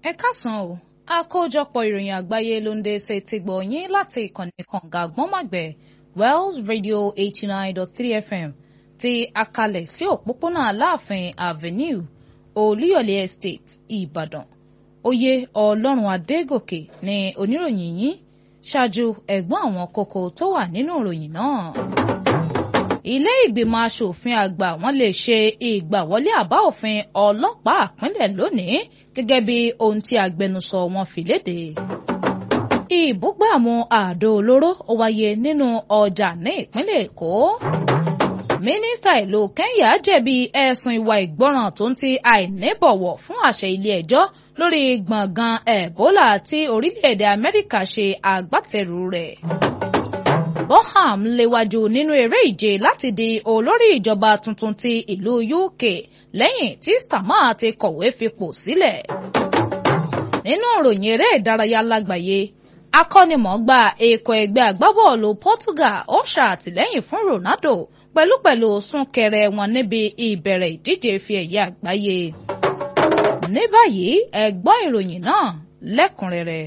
ẹ káàsán o àkójọpọ̀ ìròyìn àgbáyé ló ń dé ṣe ti gbọ̀ yín láti ìkànnì kànga gbọ́nmàgbẹ̀ Wells Radio eighty nine dot three FM ti akalẹ̀ sí òpópónà Aláàfin Avenue Olúyọ̀lé Estate Ìbàdàn oyè Ọlọ́run Adégòkè ni oníròyìn yín ṣáájú ẹ̀gbọ́n àwọn kókó tó wà nínú ìròyìn náà ilé ìgbìmọ̀ asòfin àgbà wọn lè ṣe ìgbàwọlé àbá òfin ọlọ́pàá àpínlẹ̀ lónìí gẹ́gẹ́ bí ohun tí agbẹnusọ wọn fi léde. ìbúgbàmù àdó olóró ó wáyé nínú ọjà ní ìpínlẹ̀ èkó. mínísítà ìlú kẹ́ńyà jẹ̀bi ẹ̀sùn ìwà ìgbọràn tó ń ti àìníbọ̀wọ̀ fún àṣẹ ilé ẹjọ́ lórí gbọ̀ngàn ẹ̀bólà tí orílẹ̀-èdè amẹ́ríkà ṣe agbátẹrù rẹ̀. Bonham léwájú nínú eré ìje láti di olórí ìjọba tuntun ti ìlú UK lẹ́yìn tí Starmer ti kọ̀wé fipò sílẹ̀. nínú ìròyìn eré ìdárayá lágbàáyé akọ́nimọ̀ọ́gbà ikọ̀ ẹgbẹ́ agbábọ́ọ̀lù Portugal ó ṣàtìlẹ́yìn fún Ronaldo pẹ̀lúpẹ̀lú súnkẹrẹ wọn níbi ìbẹ̀rẹ̀ ìdíje fi ẹ̀yẹ àgbáyé. ní báyìí ẹ gbọ́ ìròyìn náà lẹ́kùnrẹ́rẹ́.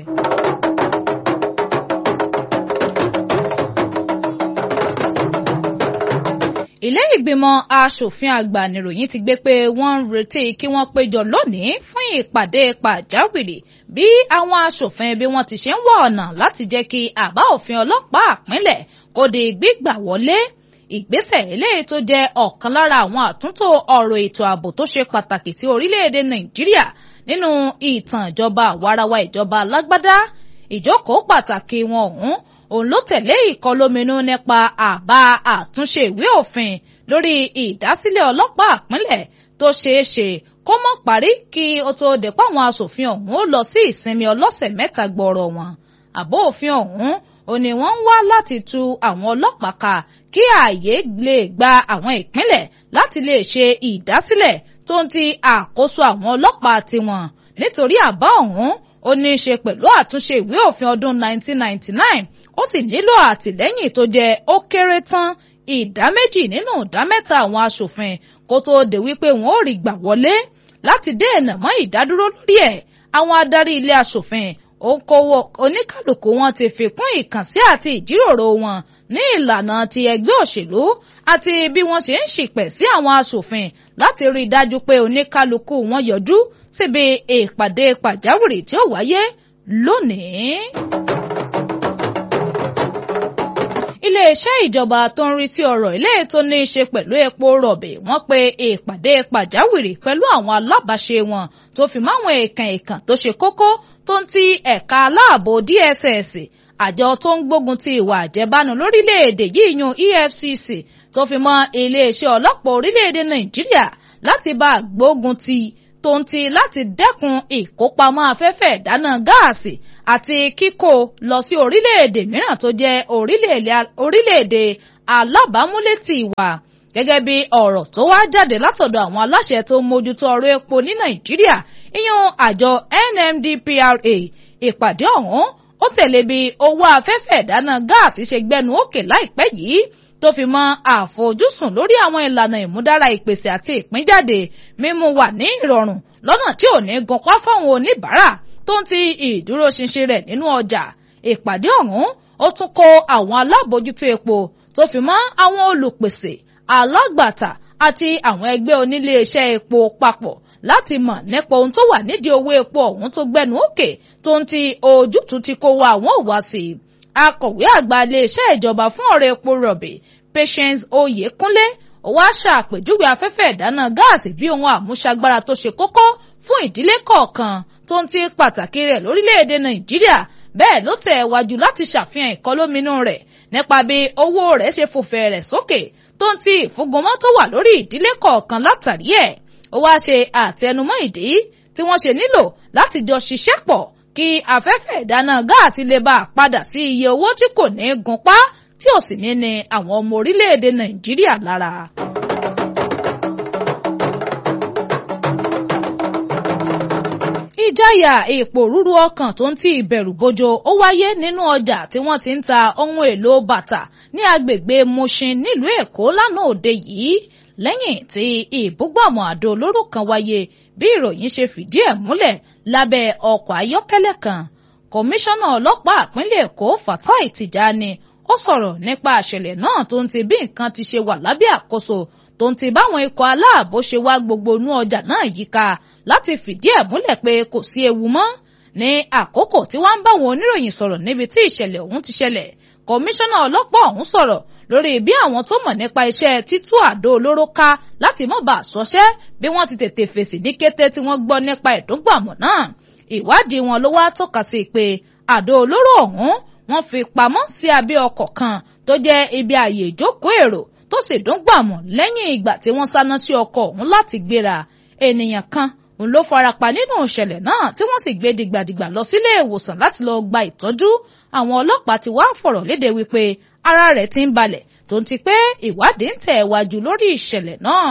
ilé ìgbìmọ̀ asòfin àgbà nìròyìn ti gbé pé wọ́n ń retí kí wọ́n péjọ lónìí fún ìpàdé pàjáwìrì bí àwọn asòfin bí wọ́n ti ṣe ń wá ọ̀nà láti jẹ́ kí àbá òfin ọlọ́pàá àpínlẹ̀ kó di gbígbà wọlé ìgbésẹ̀ eléyìí tó jẹ́ ọ̀kan lára àwọn àtúntò ọ̀rọ̀ ètò ààbò tó ṣe pàtàkì sí orílẹ̀-èdè nàìjíríà nínú ìtàn ìjọba àwarawa ìjọba alágbádá ìjókòó pàtàkì wọn ọ̀hún òun ló tẹ̀lé ìkọlóminú nípa àbá àtúnṣe ìwé òfin lórí ìdásílẹ̀ ọlọ́pàá àpínlẹ̀ tó ṣeé ṣe kó mọ́ parí kí ó tó dé páwọn aṣòfin ọ̀hún ó lọ sí ìsinmi ọlọ́sẹ̀ mẹ́ta gbọ́rọ̀ wọn àbó òfin ọ̀hún ò ní wọ́n ń wá láti tu àwọn ọlọ́pàá ká kí ààyè lè gba àwọn ìpínlẹ̀ láti lè ṣe ìdásílẹ̀ tó ń ti àkóso àwọn ọlọ́pàá tiwọn nítorí àbá ọ̀hún ó ní í ṣe pẹ̀lú àtúnṣe ìwé òfin ọdún 1999 ó sì nílò àtìlẹ́yìn tó jẹ́ ó kéré tán ìdá méjì nínú ìdá mẹ́ta àwọn aṣòfin kó tóó dé wípé wọn ò rí gbà wọlé láti dènà mọ́ ìdádúró lórí ẹ̀ àwọn adarí ilé aṣòfin òǹkọwọ oníkàlùkù wọn ti fi kún ìkànsí àti ìjíròrò wọn ní ìlànà ti ẹgbẹ́ òṣèlú àti bí wọ́n ṣe ń ṣìpẹ̀ sí àwọn aṣòfin láti rí i dájú pé oníkàlùkù wọn yọjú síbi ìpàdé pàjáwìrì tí ó wáyé lónìí. iléeṣẹ́ ìjọba tó ń rí sí ọ̀rọ̀ ilé tó ní í ṣe pẹ̀lú epo rọ̀bì wọ́n pe ìpàdé pàjáwìrì pẹ̀lú àwọn alábàáṣe wọn tó fi máwọn èèkàn èèkàn tó ṣe kókó tó ń ti ẹ̀ka aláàbò DSS àjọ tó ń gbógun ti ìwà àjẹbánu lórílẹ̀‐èdè yìí yún EFCC tó fi mọ́ iléeṣẹ́ ọlọ́pàá orílẹ̀‐èdè Nàìjíríà láti bá gbógun ti tó ń ti láti dẹ́kun ìkópamọ́ afẹ́fẹ́ ìdáná gáàsì àti kíkó lọ sí orílẹ̀-èdè mìíràn tó jẹ́ orílẹ̀-èdè alábàámúlétì ìwà gẹ́gẹ́ bí ọ̀rọ̀ tó wá jáde látọ̀dọ̀ àwọn aláṣẹ tó ń mójútó ọ̀rọ̀ epo ní Nàìjíríà ìyẹn àjọ NMDPRA ìpàdé ọ̀hún ó tẹ̀lé bí owó afẹ́fẹ́ ìdáná gáàsì ṣe gbẹnu òkè láìpẹ́ yìí tó fi mọ àfojúsùn lórí àwọn ìlànà ìmúdára ìpèsè àti ìpínjáde mímú wà ní ìrọ̀rùn lọ́nà tí ò ní gunpá fáwọn oníbàárà tó ń ti ìdúróṣinṣin rẹ̀ nínú ọjà ìpàdé ọ̀hún ó tún kó àwọn alábòójútó epo tó fi mọ́ àwọn olùpèsè alágbàtà àti àwọn ẹgbẹ́ oníléeṣẹ́ epo papọ̀ láti mọ̀ nípa ohun tó wà nídìí owó epo ọ̀hún tó gbẹnu òkè tó ń ti ojútùú ti kó wa àwọn òwá sí i akọ̀wé àgbà iléeṣẹ́ ìjọba fún ọ̀rọ̀ epo rọ̀bì Patience Oyèkúnlé ó wá ṣàpèjúwe afẹ́fẹ́ ìdáná gáàsì bí ohun àmúṣagbára tó ṣe kókó fún ìdílé kọ̀ọ̀kan tó ń ti pàtàkì rẹ̀ lórílẹ̀‐èdè Nàìjíríà bẹ́ẹ̀ ló tẹ̀ wájú láti ṣàfihàn ìkọlóminú rẹ̀ nípa bí owó rẹ̀ ṣe fòfẹ́ rẹ̀ sókè tó ń ti ìfúngunmọ́ tó wà lórí ìdílé kọ̀ọ̀kan látàrí ẹ̀ ó wá ṣe àtẹnumọ́ ìdí tí wọ́n ṣe nílò láti jọ ṣiṣẹ́ pọ̀ kí afẹ́fẹ́ ìdáná gáàsì lè bá a padà sí iye owó tí kò ní gunpá tí ò sì ní ní àwọn ọmọ orílẹ̀-èdè Nàìjíríà lára. ìjáyà ìpòrúru ọkàn tó ń ti ìbẹ̀rù bojo ó wáyé nínú ọjà tí wọ́n ti ń ta ohun èlò bàtà ní agbègbè Mushin nílùú Èkó lánàá òde yìí lẹ́yìn tí ìbúgbàmù àdó olóró kan wáyé bí ìròyìn ṣe fìdí ẹ̀ múlẹ̀ lábẹ́ ọkọ̀ ayọ́kẹ́lẹ́ kan kọmíṣánná ọlọ́pàá ìpínlẹ̀ èkó fatai tijani ó sọ̀rọ̀ nípa àṣẹlẹ̀ náà tó ń ti bí nǹkan ti ṣe wà lábẹ́ àkóso tó ń ti báwọn ikọ̀ aláàbò ṣe wá gbogbo inú ọjà náà yíká láti fìdí ẹ̀ múlẹ̀ pé kò sí ewu mọ́ ní àkókò tí wọ́n ń báwọn oníròyìn sọ̀rọ̀ níbi tí ìṣẹ̀lẹ̀ ọ̀hún ti ṣẹlẹ̀ kọmíṣánná ọlọ́pàá ọ̀hún sọ̀rọ̀ lórí bí àwọn tó mọ̀ nípa iṣẹ́ títú àdó olóró ká láti mọ̀ bá àṣọṣẹ́ bí wọ́n ti tètè fèsì ní kété tí wọ́n gbọ́ nípa ìdúngbàmọ̀ náà ìwádìí wọn ló wá tọ́ka sí pé àdó olóró ọ̀hún wọ́n fi pamọ́ sí abẹ́ ọkọ̀ kan tó jẹ́ ibi ààyè ìjókòó èrò tó sì dúngbàmọ̀ lẹ́yìn ìgbà tí wọ́n sáná sí ọkọ̀ ọ̀hún láti gbéra ènìyàn kan òun ló farapa nínú ìṣẹ̀lẹ̀ náà tí wọ́n sì gbé dìgbàdìgbà lọ sílé ìwòsàn láti lọ gba ìtọ́jú àwọn ọlọ́pàá ti wá fọ̀rọ̀ léde wípé ara rẹ̀ ti ń balẹ̀ tó ń ti pé ìwádìí ń tẹ̀ wájú lórí ìṣẹ̀lẹ̀ náà.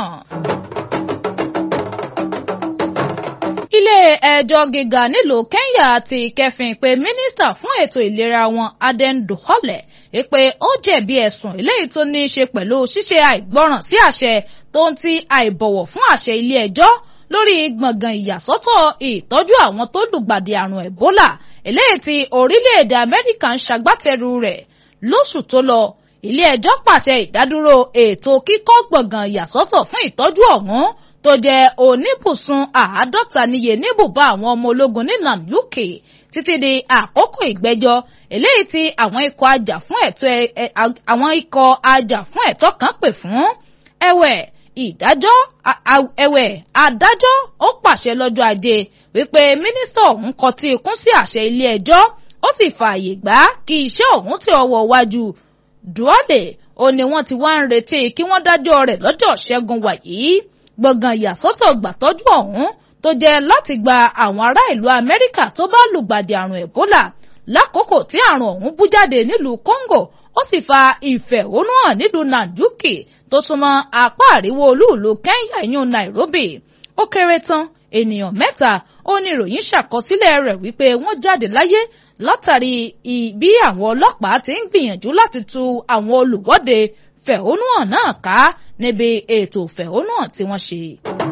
ilé ẹjọ́ gíga nílùú Kenya ti kẹfìn pé mínísítà fún ètò ìlera wọn Aden Duhole pé ó jẹ̀bi ẹ̀sùn eléyìí tó ní í ṣe pẹ̀lú ṣíṣe àìgbọràn sí àṣẹ tó ń ti àìbọ̀wọ̀ fún àṣẹ ilé ẹjọ́ lórí gbọ̀ngàn ìyàsọ́tọ̀ ìtọ́jú àwọn tó lùgbàdì àrùn Ebola eléyìí tí orílẹ̀-èdè Amẹ́ríkà ń ṣagbátẹrù rẹ̀ lóṣù tó lọ ilé ẹjọ́ pàṣẹ ìdádúró ètò kíkọ́ gbọ̀ngàn ìyàsọ́tọ̀ fún ìtọ́jú ọ̀hún tó jẹ́ oníbùsùn àádọ́ta níye níbùbá àwọn ọmọ ológun ní Nanyuki títí di àkókò ìgbẹ́jọ́ eléyìí tí àwọn ikọ̀ ajá fún ẹ̀tọ́ àwọn ikọ̀ ajá fún ẹ̀tọ́ kan pè fún ẹ̀wẹ̀ ìdájọ́ ẹ̀wẹ̀ adájọ́ ó pàṣẹ lọ́jọ́ ajé wípé mínísítà ọ̀hún kọtí ikún sí àṣẹ ilé ẹjọ́ ó sì fààyè gbà kí iṣẹ́ ọ̀hún tí ọwọ́ wájú Duale ó ní wọ́n ti wá ń retí kí wọ́n dájọ́ rẹ̀ lọ́jọ́ ṣẹ́gun wàyí gbọ̀ngàn ìyàsọ́tọ̀ gbàtọ́jú ọ̀hún tó jẹ́ láti gba àwọn ará ìlú Amẹ́ríkà tó bá lùgbàdì àrùn Ebola lákòókò tí àrùn ọ̀hún bú jáde nílùú Congo ó sì fa ìfẹ̀hónúhàn nílùú Nanyuki tó súnmọ́ apá àríwó olúùlú Kenya ìyún Nairobi ó kéré tán ènìyàn mẹ́ta ó ní ìròyìn ṣàkọsílẹ̀ rẹ̀ wípé wọ́n jáde láyé látàrí bí àwọn ọlọ́pàá ti ń gbìyànjú láti tu àwọn olùwọ́de fẹ̀hónúhàn náà ká níbi ètò fẹ̀hónúhàn tí wọ́n ṣe.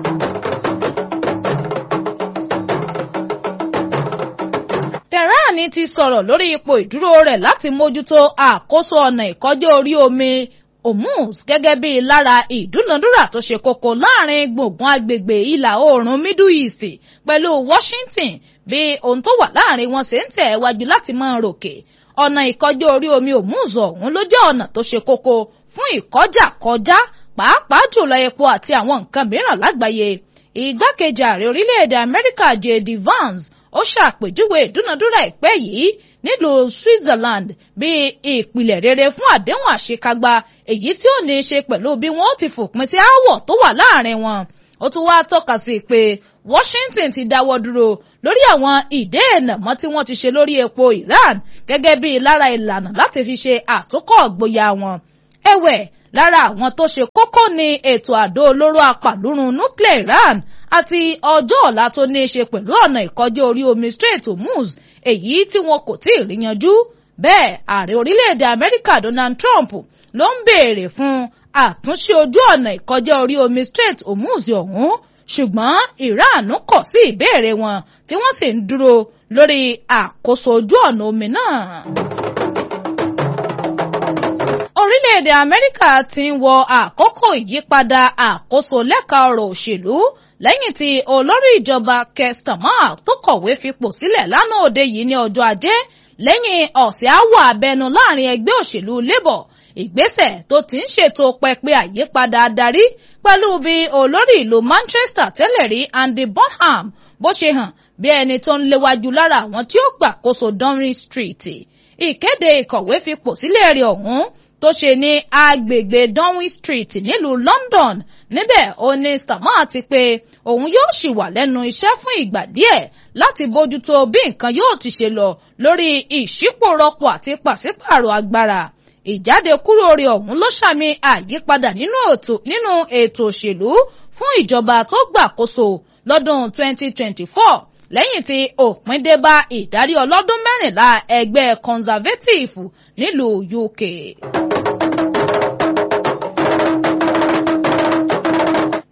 Tehran ti sọ̀rọ̀ lórí ipò ìdúró rẹ̀ láti mójútó àkóso ọ̀nà ìkọjá orí omi Hormuz gẹ́gẹ́ bí lára ìdúnadúrà tó ṣe kókó láàrin gbùngbùn agbègbè ìlà oòrùn Middle East pẹ̀lú Washington bí ohun tó wà láàrin wọn ṣe ń tẹ̀ wájú láti máa ròkè ọ̀nà ìkọjá orí omi Hormuz ọ̀hún ló jẹ́ ọ̀nà tó ṣe kókó fún ìkọjá kọjá pàápàá jùlọ epo àti àwọn nǹkan mìíràn lágbàáyé ìgbákejì ààrẹ orílẹ̀-èdè Amẹ́ríkà J.D. Vance ó ṣàpèjúwe ìdúnadúrà ìpẹ́ yìí nílùú Switzerland bí ìpìlẹ̀ rere fún àdéhùn àṣekágbá èyí tí ó ní í ṣe pẹ̀lú bí wọ́n ti fòpin sí aáwọ̀ tó wà láàrin wọn ó tún wá tọ́ka sí pé Washington ti dáwọ́ dúró lórí àwọn ìdéènà mọ́ tí wọ́n ti ṣe lórí epo Iran gẹ́gẹ́ bí lára ìlànà láti fi ṣe àtúnkọ́ ọ̀gboyà wọn ẹ̀wẹ̀ lára àwọn tó ṣe kókó ni ètò àdó olóró apàlúrun nuclear Iran àti ọjọ́ ọ̀la tó ní í ṣe pẹ̀lú ọ̀nà ìkọjá orí omi Strait Hormuz èyí tí wọn kò tí ì rí yanjú bẹ́ẹ̀ ààrẹ orílẹ̀-èdè Amẹ́ríkà Donald Trump ló ń béèrè fún àtúnṣe ojú ọ̀nà ìkọjá orí omi Strait Hormuz ọ̀hún ṣùgbọ́n Iran kọ̀ sí ìbéèrè wọn tí wọ́n sì ń dúró lórí àkóso ojú ọ̀nà omi náà orílẹ̀-èdè amẹ́ríkà ti ń wọ àkókò ìyípadà àkóso lẹ́ka ọ̀rọ̀ òṣèlú lẹ́yìn tí olórí ìjọba Keir Starmer tó kọ̀wé fipò sílẹ̀ lánàá òde yìí ní ọjọ́ ajé lẹ́yìn ọ̀sẹ̀ aáwọ̀ abẹnu láàrin ẹgbẹ́ òṣèlú Labour ìgbésẹ̀ tó ti ń ṣètò pẹpẹ àyípadà adarí pẹ̀lú bí olórí ìlú Manchester tẹ́lẹ̀ rí Andy Bonham bó ṣe hàn bí ẹni tó ń léwájú lára àwọn tí ó gbàkóso Downing Street ìkéde ìkọ̀wé fipò sílẹ̀ rẹ̀ ọ̀hún tó ṣe ní agbègbè Downing Street nílùú London níbẹ̀ ó ní Starmer ti pé òun yóò ṣì wà lẹ́nu iṣẹ́ fún ìgbà díẹ̀ láti bójútó bí nǹkan yóò ti ṣe lọ lórí ìṣípòrọpò àti pàṣípààrọ̀ agbára ìjáde kúrò rẹ̀ ọ̀hún ló ṣàmì àyípadà nínú ètò òṣèlú fún ìjọba tó gbàkóso lọ́dún 2024 lẹ́yìn tí òpin dé bá ìdarí ọlọ́dún mẹ́rìnlá ẹgbẹ́ conservative nílùú UK. nínú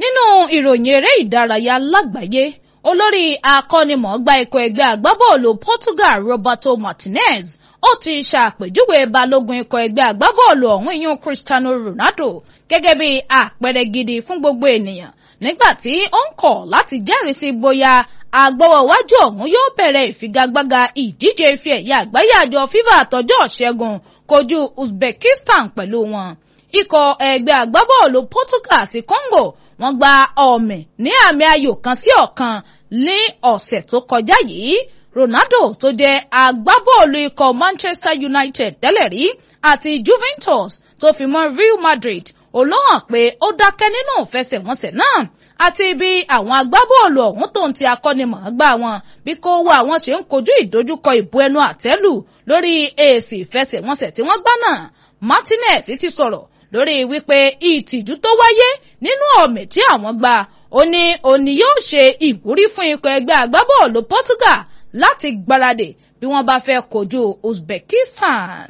ìròyìn eré ìdárayá lágbàáyé olórí akọ́nimọ̀ọ́gbá ikọ̀ ẹgbẹ́ agbábọ́ọ̀lù Portugal Roberto Martinez ó ti ṣàpèjúwe balógun ikọ̀ ẹgbẹ́ agbábọ́ọ̀lù ọ̀hún ìyún Cristiano Ronaldo gẹ́gẹ́ bí àpẹẹrẹ gidi fún gbogbo ènìyàn nígbà tí ó ń kọ̀ láti jẹ́rìí sí bóyá agbọ́wọ́wájú ọ̀hún yóò bẹ̀rẹ̀ ìfigagbága ìdíje ife ẹ̀yẹ àgbáyé àjọ FIFA àtọjọ́ ṣẹ́gun kojú Uzbekistan pẹ̀lú wọn ikọ̀ ẹgbẹ́ agbábọ́ọ̀lù Portugal àti Congo wọ́n gba ọ̀mì ní àmì ayò kan sí ọ̀kan ní ọ̀sẹ̀ tó kọjá yìí Ronaldo tó jẹ́ agbábọ́ọ̀lù ikọ̀ Manchester United tẹ́lẹ̀ rí àti Juventus tó fi mọ́ Real Madrid olóhàn pé ó dákẹ́ nínú ìfẹsẹ̀wọnsẹ̀ náà àti bí àwọn agbábọ́ọ̀lù ọ̀hún tó ń ti akọ́nimọ̀ọ́gbá wọn bí kò wá àwọn ṣe ń kojú ìdojúkọ ìbú ẹnu àtẹ́lù lórí èsì ìfẹsẹ̀wọnsẹ̀ tí wọ́n gbá náà Martinez ti sọ̀rọ̀ lórí wípé ìtìjú tó wáyé nínú ọ̀mì tí àwọn gbà ó ní òní yóò ṣe ìwúrí fún ikọ̀ ẹgbẹ́ agbábọ́ọ̀lù Portugal láti gbáradì bí wọ́n bá fẹ́ kojú Uzbekistan.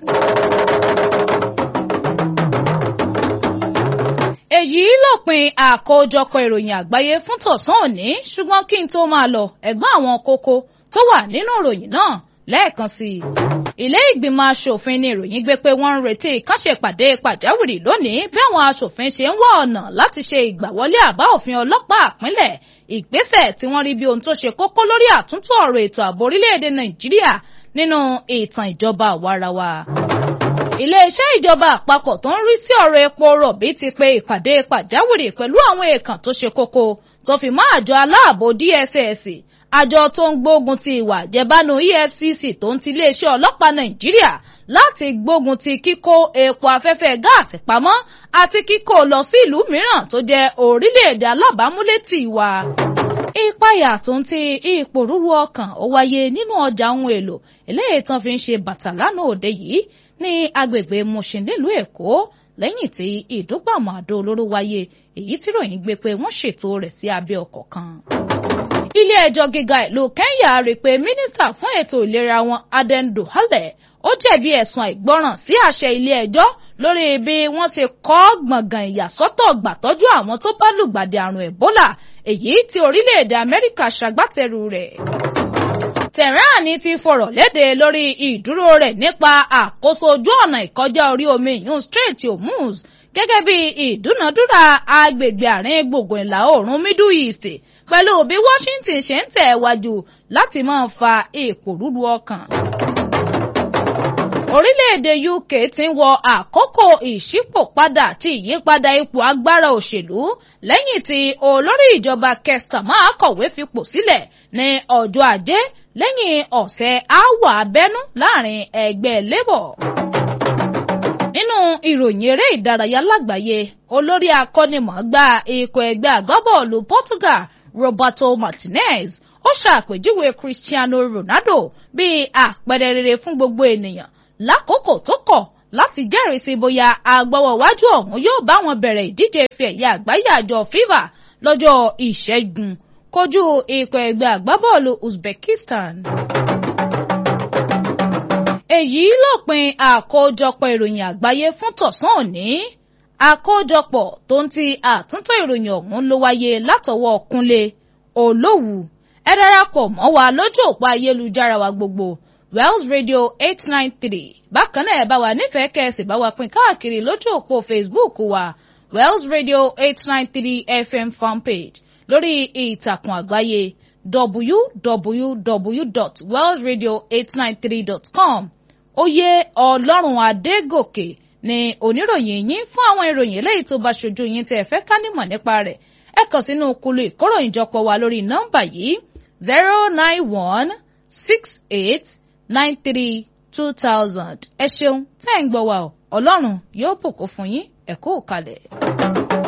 èyí lópin àkójọpọ̀ ìròyìn àgbáyé fún tọ̀sán òní ṣùgbọ́n kí n tó máa lọ ẹ̀gbọ́n àwọn kókó tó wà nínú ìròyìn náà lẹ́ẹ̀kan sí i. ilé ìgbìmọ̀ asòfin ni ìròyìn gbé pé wọ́n ń retí kánṣepàdé pàjáwìrì lónìí bí àwọn asòfin ṣe ń wá ọ̀nà láti ṣe ìgbàwọlé àbá òfin ọlọ́pàá àpínlẹ̀ ìgbésẹ̀ tí wọ́n rí bí ohun tó ṣe kókó lórí àtúntò ọ̀rọ̀ ètò ààbò orílẹ̀-èdè nàìjíríà nínú ìtàn ìjọba àwarawa iléeṣẹ́ ìjọba àpapọ̀ tó ń rí sí ọ̀rọ̀ epo rọ̀bì ti pe ìpàdé pàjáwìrì pẹ̀lú àwọn èèkàn tó ṣe kókó tó fi mọ́ àjọ aláàbò DSS àjọ tó ń gbógun ti ìwà àjẹbánu EFCC tó ń ti iléeṣẹ́ ọlọ́pàá Nàìjíríà láti gbógun ti kíkó epo afẹ́fẹ́ gáàsì pamọ́ àti kíkó lọ sí ìlú mìíràn tó jẹ́ orílẹ̀-èdè alábàámúlétì wa ìpayà tó ń ti ipò rúru ọkàn ó wáyé nínú ọjà ohun èlò eléyìí tán fi ń ṣe bàtà lánàá òde yìí ní agbègbè Mushin nílùú Èkó lẹ́yìn tí ìdúgbàmọ̀ àdó olóró wáyé èyí tí ròyìn gbé pé wọ́n ṣètò rẹ̀ sí abẹ́ ọkọ̀ kan. ilé ẹjọ́ gíga ìlú Kenya rí i pé mínísítà fún ètò ìlera wọn Aden Duale ó jẹ̀bi ẹ̀sùn àìgbọràn sí àṣẹ ilé ẹjọ́ lórí bí wọ́n ti kọ́ gbọ̀ngàn ìyàsọ́tọ̀ gbàtọ́jú àwọn tó bá lùgbàdì àrùn Ebola èyí tí orílẹ̀-èdè Amẹ́ríkà ṣagbátẹrù rẹ̀. Tehran ti fọ̀rọ̀ léde lórí ìdúró rẹ̀ nípa àkóso ojú ọ̀nà ìkọjá orí omi ìyún Strait Hormuz gẹ́gẹ́ bí ìdúnadúrà agbègbè àárín gbùngbùn ìlà oòrùn Middle East pẹ̀lú bí Washington ṣe ń tẹ̀ wájú láti máa fa ìpòrúru ọkàn. Orílẹ̀-èdè UK ti ń wọ àkókò ìṣípòpadà àti ìyípadà ipò agbára òṣèlú lẹ́yìn tí olórí ìjọba Kestama kọ̀wé fipò sílẹ̀ ní ọjọ́ ajé lẹ́yìn ọ̀sẹ̀ aáwọ̀ abẹ́nú láàrin ẹgbẹ́ Labour. nínú ìròyìn eré ìdárayá lágbàáyé olórí akọ́nimọ̀ọ́gbá ikọ̀ ẹgbẹ́ agbábọ́ọ̀lù Portugal Roberto Martinez ó ṣàpèjúwe Cristiano Ronaldo bíi àpẹẹrẹ rere fún gbogbo ènìyàn lákòókò tó kọ̀ láti jẹ́rìí sí bóyá agbọ́wọ́wájú ọ̀hún yóò bá wọn bẹ̀rẹ̀ ìdíje ife ẹ̀yẹ àgbáyé àjọ FIFA lọ́jọ́ ìṣẹ́gun kojú ikọ̀ ẹgbẹ́ àgbábọ́ọ̀lù Uzbekistan. èyí lópin àkójọpọ̀ ìròyìn àgbáyé fún tọ̀sán òní àkójọpọ̀ tó ń ti àtúntò ìròyìn ọ̀hún ló wáyé látọwọ́ Kúnlé Olówù ẹ darapọ̀ mọ́ wa lójú òpó ayélujára wa gbogbo Wells Radio eight nine three bákan náà ẹ bá wa nífẹ̀ẹ́ kẹ́sì bá wa pín káàkiri lójú òpó Facebook wa Wells Radio eight nine three FM fanpage lórí ìtàkùn àgbáyé www.wellsradio893.com oyè ọlọ́run adégòkè ni oníròyìn yín fún àwọn ìròyìn eléyìí tó bá ṣojú yín tẹ́ ẹ fẹ́ ká nímọ̀ nípa rẹ̀ ẹ kàn sínú kulu ìkóròyìnjọpọ̀ wa lórí nọ́mbà yìí zero nine one six eight nine three two thousand ẹ ṣeun tẹ́ ẹ̀ ń gbọ́ wa ọ ọlọ́run yóò bùkún fún yín ẹ kú kalẹ̀.